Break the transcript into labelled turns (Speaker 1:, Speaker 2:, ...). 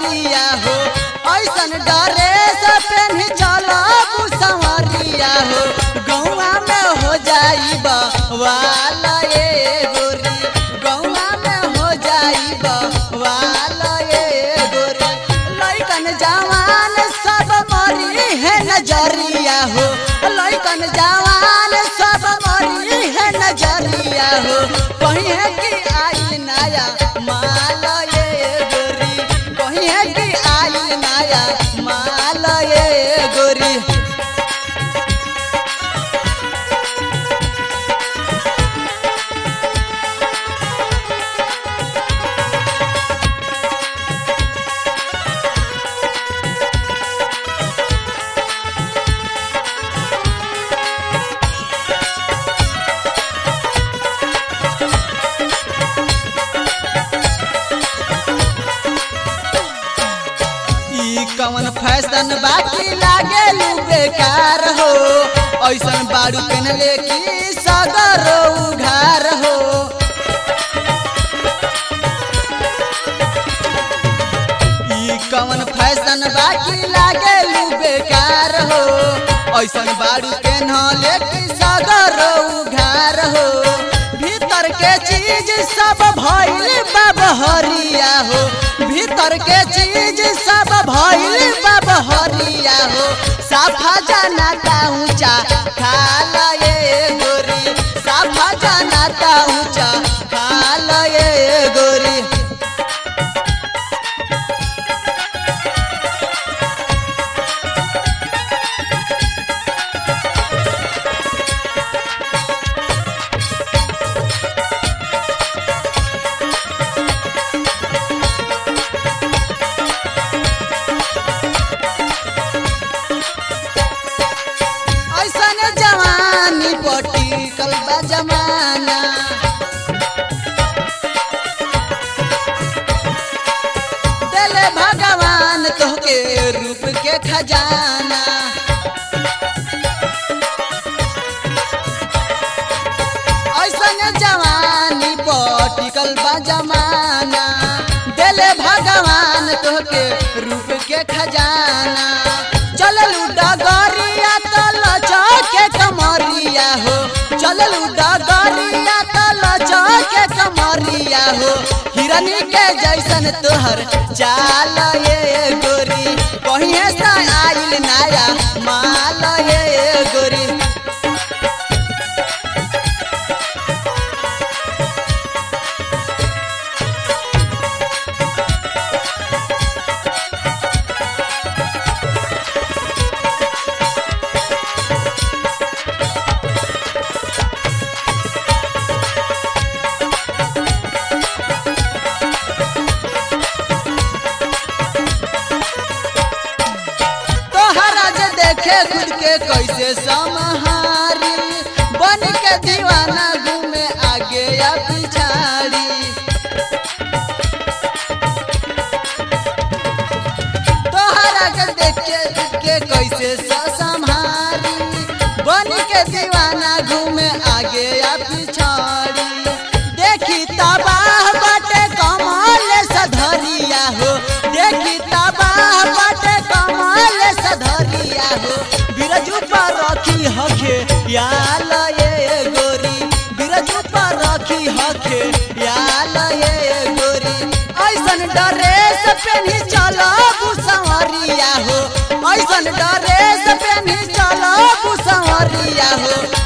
Speaker 1: नजरिया हो ऐसन डरे से पेन्ही चला संवरिया हो गौआ में हो जाई वाला ये गोरी गौआ में हो जाई वाला ये गोरी लइकन जवान सब मरी है नजरिया हो लइकन जवान सब मरी है नजरिया हो कहीं है कि आई नया माल ये गोरी कहीं है कि आई नया माल ये गोरी ई कवन फैशन बाकी लागे लू बेकार हो ऐसन बारू पहनले की सगर उघार हो ई कवन फैशन बाकी लागे लू बेकार हो ऐसन बारू पहनले की सगर उघार हो भीतर के चीज सब भइल बबहरिया हो भीतर के चीज सब भइल बबहरिया हो साफा जनाता ऊंचा खाल ये गोरी साफा जनाता ऊंचा खाल ये गोरी ऐसन जवानी पटी कलबा जमाना दिले भगवान तोहके रूप के खजाना ऐसन जवानी पटी कलबा जमाना दिले भगवान तोहके रूप के खजाना चललू डगरिया तल चौके कमरिया हो चललू डगरिया तल चौके कमरिया हो हिरनी के जैसन तोहर चाल ये गोरी कहीं से आइल नया माल ये गोरी तोहरा जे देखे खुद के कैसे समहारी बन के दीवाना घूमे आगे या पिछाड़ी तोहरा के देखे खुद के कैसे संहारी बन के दीवाना घूमे आगे या पिछाड़ी देखी तबाह बाटे कमाल सधरिया हो देखी तबाह बाटे कमाल सधरिया हो बिरजू पर रखी हखे याल ये गोरी बिरजू पर रखी हखे याल ये गोरी ऐसन ड्रेस पेन्ही चलो संवरिया हो ऐसन ड्रेस पेन्ही चलो संवरिया हो